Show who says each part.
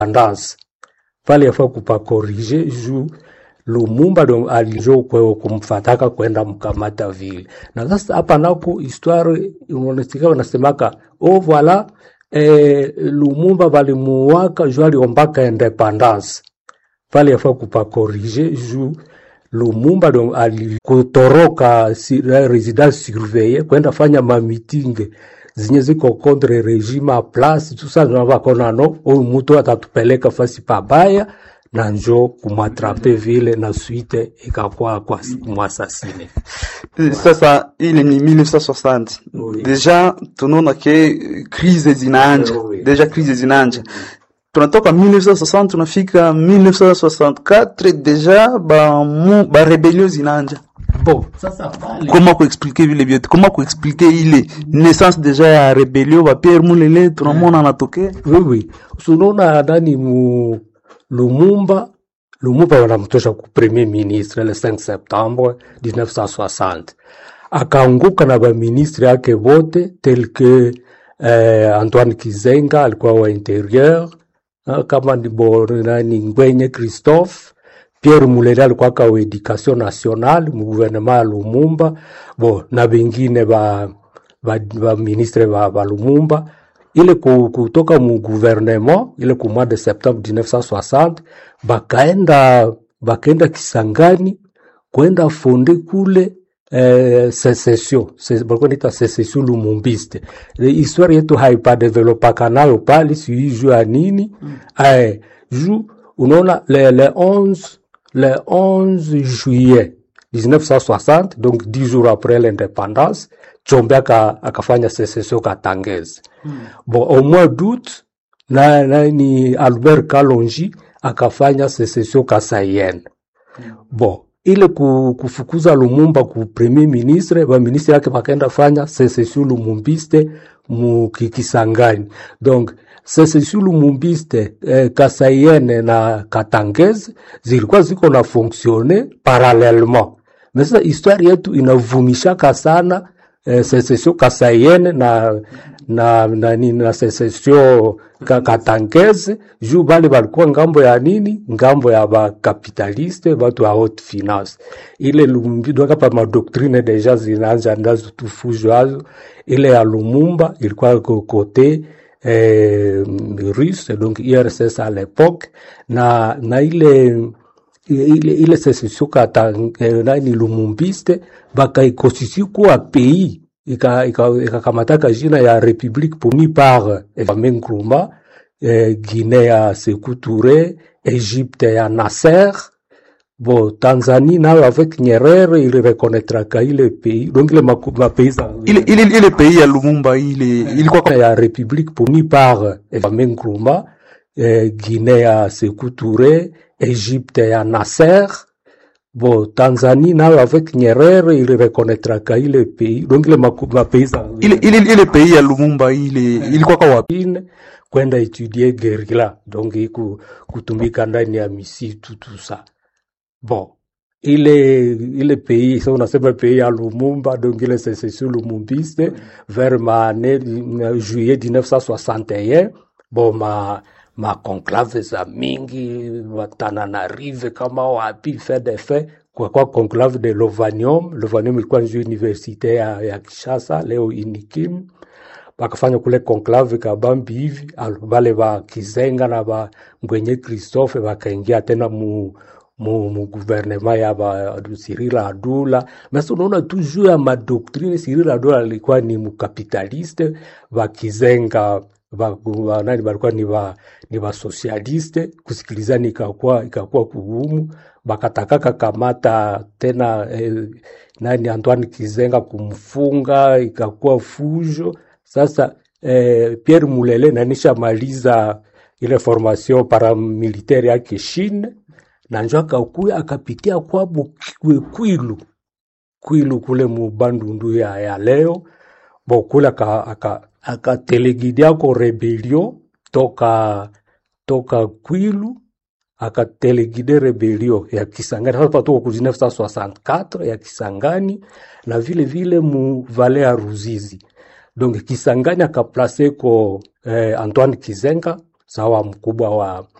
Speaker 1: independance pale yafaa kupakorije juu Lumumba ndo alijo kweo kumfataka kwenda mkamata vile, na sasa hapa nako histoire unaonekana wanasemaka oh voilà eh, Lumumba balimuwaka juu aliombaka independance pale yafaa kupakorije juu Lumumba ndo alikutoroka si, residence surveille kwenda fanya mamitinge zenye ziko contre regime a place tusa navakona no huyu mtu atatupeleka fasi pabaya na njo kumwatrape vile na suite ikakuwa kwa kumwasasine.
Speaker 2: Sasa ile ni 1960
Speaker 1: Oui.
Speaker 2: deja tunaona ke krize zinaanja
Speaker 1: Oui.
Speaker 2: deja krize zinaanja tunatoka 1960 tunafika 1964 deja ba, mu, ba rebellion zinaanja
Speaker 1: Bon, sasa pale
Speaker 2: comment kuexplique vile vyote comment kuexplique ile naissance deja ya rebellion ba Pierre Mulele tunamwona anatokea
Speaker 1: wewe unaona nani mu Lumumba Lumumba wanamtosha ku premier ministre le 5 septembre 1960 akaanguka na baministre yake wote tel que eh, Antoine Kizenga alikuwa wa interieur ah, kama ni bo nani Ngwenye Christophe Pierre Mulele alikuwa ka wa education nationale mu gouvernement ya Lumumba bo na bengine ba ba, ba ministre ba, ba Lumumba ile ku- kutoka mu gouvernement ile ku mois de septembre 1960 bakaenda bakaenda Kisangani kwenda fonde kule eh, secession Se- balikuwa naita secession lumumbiste Le histoire yetu haipadevelopaka nayo pale sijui juu ya nini eh, juu unaona le, le 11 le 11 juillet 1960 donc 10 jours après l'indépendance Chombe aka, akafanya secession Katangezi bon au mois d'août na, na ni Albert Kalonji akafanya secession Kasaienne bon ile ku, kufukuza Lumumba ku premier ministre ba ministre yake bakaenda fanya secession lumumbiste mu ki- Kisangani donc secession lumumbiste eh, Kasaienne na Katangezi zilikuwa ziko na fonctionner parallèlement mais sasa histoire yetu inavumishaka sana eh, secession Kasaienne na na na nini na secession ka, Katangeze juu bale balikuwa ngambo ya nini, ngambo ya bakapitaliste batu ya haute finance. Ile Lumumba doka pa madoktrine deja zinaanza ndazo tufujo azo. Ile ya Lumumba ilikuwa ko kote eh, russe donc URSS à l'époque na na ile ile, ile secession kata eh, nani lumumbiste bakaikosisi kuwa pays ika- ika- ikakamataka jina ya république promis par eh, Kwame Nkrumah eh, Guinée ya Sékou Touré Égypte ya Nasser bon Tanzanie nayo avec Nyerere ili reconnaîtraka ile pays donc ile maku- mapays za-
Speaker 2: ile, ile, ile pays ya Lumumba ile ilikuwa kwa-
Speaker 1: ya république promis par eh, Kwame Nkrumah eh, Guinée ya Sékou Touré Égypte ya Nasser bon Tanzanie nayo avec Nyerere ili reconnaîtraka ile pays donc ile maku- mapays za-
Speaker 2: ile, ile, ile pays ya Lumumba ile ilikuwa kwa wapi
Speaker 1: Chine kwenda étudier guerrilla donc iku, kutumika ndani ya misitu tout ça bon ile ile pays sa unasema pays ya Lumumba donc ile secession lumumbiste vers maane juillet 1961 bon ma ma conclave za mingi Watananarive kama wapi fait de fait kwa kwa conclave de Lovanium Lovanium ilikuwa njo universite ya, ya Kishasa leo Inikim bakafanya kule conclave kabambi hivi alo bale ba Kizenga na ba Ngwenye Christophe bakaingia tena mu mu, mu gouvernement ya ba Cyril Adula mais unaona toujours ya madoctrine Cyril Adula alikuwa ni mukapitaliste ba Kizenga ba, ba, nani balikuwa ni ba ni ba socialiste kusikilizana ikakuwa ikakuwa kugumu bakatakaka kamata tena eh, nani Antoine Kizenga kumfunga ikakuwa fujo sasa eh, Pierre Mulele nanisha maliza ile formation paramilitaire yake Chine na njo akakuya akapitia kwabo Kwi- Kwilu Kwilu kule mu Bandundu ya, ya leo bo kule aka- aka- akatelegidia ko rebellion toka toka Kwilu akatelegide rebellion ya Kisangani sasa patuko ku 1964 ya Kisangani na vile vile mu vale ya Ruzizi donc Kisangani akaplace ko eh, Antoine Kizenga sawa mkubwa wa